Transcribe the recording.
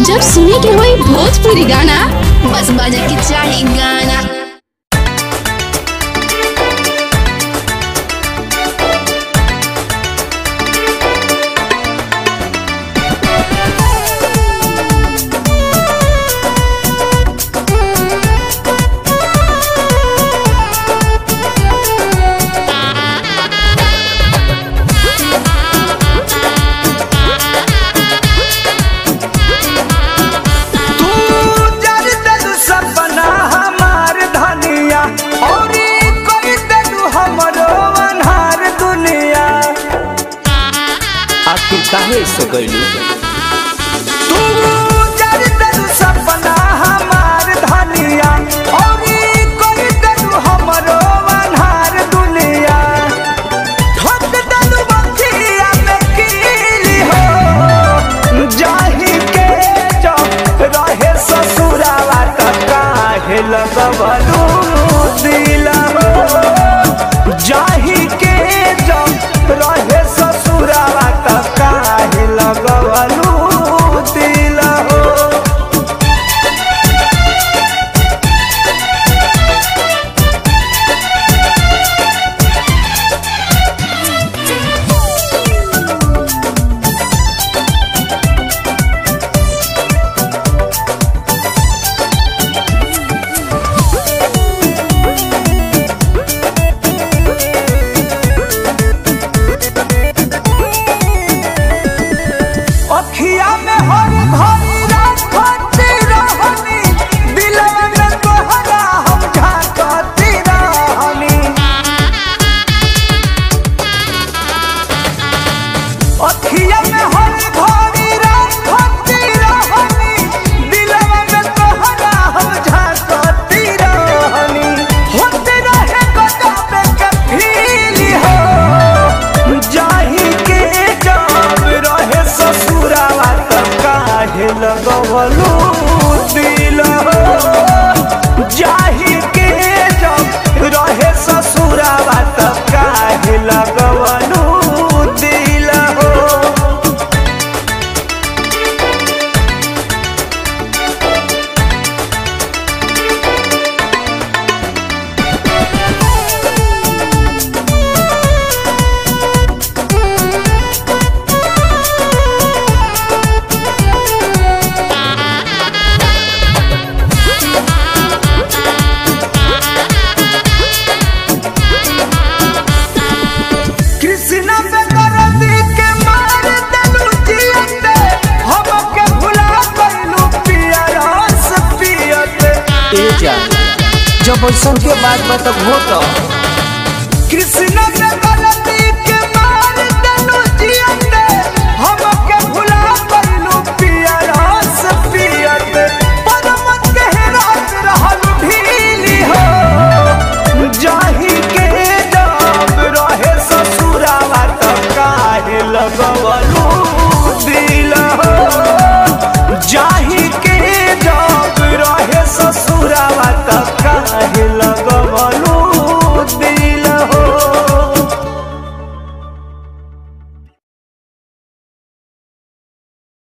जब सुने के होई भोजपुरी गाना बस बजे के चाही गाना तू जर देलू सपना हमार धनिया औरी कोई देलू हमरो अनहार दुनिया आखिर काहे से गइलू तू जर देलू सपना हमार धनिया औरी कोई देलू हमरो अनहार दुनिया ठोक देलू बखिया में कीली हो जाही के जब रहे ससुरावा त काहे लगवलू दिल हो जाही के जब रहे ससुरावा त काहे लगवलू दिल हो अखिया में हर घड़ी राखती रहनी दिलवा में तोहरा हम झांकती रहनी अखिया में हर घड़ी राखती रहनी दिलवा में तोहरा हम झांकती रहनी होते रहे गजब के फील हो जाही के जब रहे ससुरावा त काहे लगवलू दिल हो जाही के जब रहे ससुरावा त काहे लगवलू दिल हो कृष्णा पे दर्दी के मार देलू जियते हमके भुला गइलू पिया रस पियते ए जा जब ऐसन के बात बा तब हो तो कृष्णा